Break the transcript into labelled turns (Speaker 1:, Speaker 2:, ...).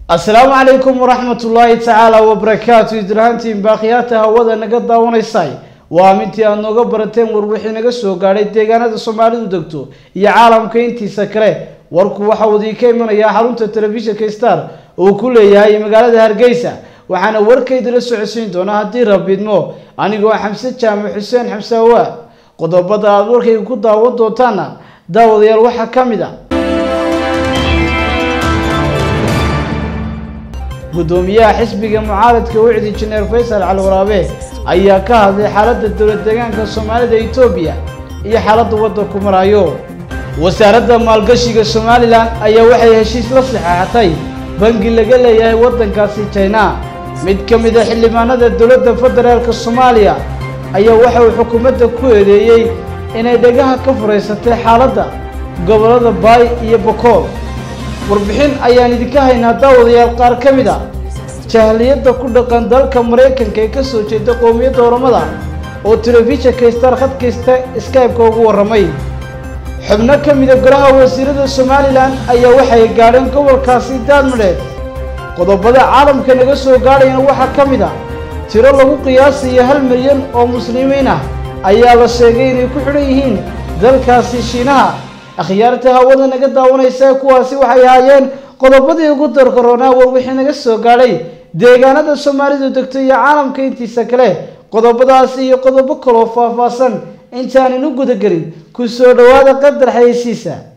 Speaker 1: asalaamu calaykum waraxmat ullaahi tacaala wabarakaatu idrahantiin baaqiyaata hawada naga daawanaysay waa mintii aad nooga barateen warwixii naga soo gaadhay deegaanada soomaalidu degto iyo caalamka intiisa kale warku waxa uu idiinka imanayaa xarunta telefishinka star uu ku leeyahay magaalada hargeysa waxaana warkaydila socodsiin doonaa haddii rabidmo anigoo xamse jaamac xuseen xamse awaad qodobada aada warkayga ku daawan doontaana daawadayaal waxaa ka mid a gudoomiyaha xisbiga mucaaradka wicdi injineer faysal cali waraabe ayaa ka hadlay xaaladda dowlad deegaanka soomaalida etoobiya iyo xaaladda waddanku maraayo wasaaradda maalgashiga somalilan ayaa waxay heshiis la saxeexatay bangi laga leeyahay waddankaasi jina mid ka mid a xildhibaanada dowladda federaalka soomaaliya ayaa waxa uu xukuumadda ku eedeeyey inay dhagaha ka furaysatay xaaladda gobollada baay iyo bokool warbixin ayaan idinka haynaa daawadayaal qaar ka mid a jahliyadda ku dhaqan dalka maraykanka ee ka soo jeeda qowmiyadda oramada oo telefishinka star khadkaysta skybe-ka ugu warramay xubno ka mida golaha wasiirada somalilan ayaa waxay gaadheen gobolkaasi daadmadheed qodobada caalamka naga soo gaadhayana waxaa ka mid a tiro lagu qiyaasayo hal milyan oo muslimiin ah ayaa la sheegay inay ku xidhan yihiin dalkaasi shiinaha akhyaarta hawada naga daawanaysa kuwaasi waxay ahaayeen qodobadii ugu darkaroonaa war wixii naga soo gaadhay deegaanada soomaalidu degto iyo caalamka intiisa kale qodobadaasi iyo qodobo kaloo faahfaahsan intaanan u gudagelin ku soo dhowaada qadar xayeysiisa